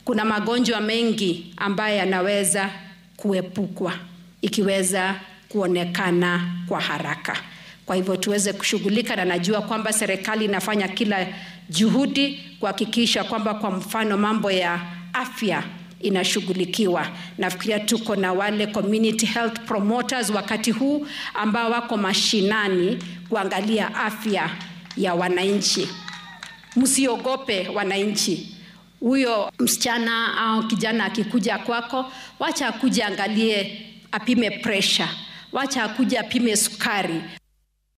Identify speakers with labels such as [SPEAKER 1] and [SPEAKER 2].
[SPEAKER 1] kuna magonjwa mengi ambayo yanaweza kuepukwa ikiweza kuonekana kwa haraka. Kwa hivyo tuweze kushughulika, na najua kwamba serikali inafanya kila juhudi kuhakikisha kwamba, kwa mfano, mambo ya afya inashughulikiwa. Nafikiria tuko na wale community health promoters wakati huu ambao wako mashinani kuangalia afya ya wananchi. Msiogope wananchi. Huyo msichana au kijana akikuja kwako, wacha akuje angalie, apime pressure, wacha akuje apime sukari.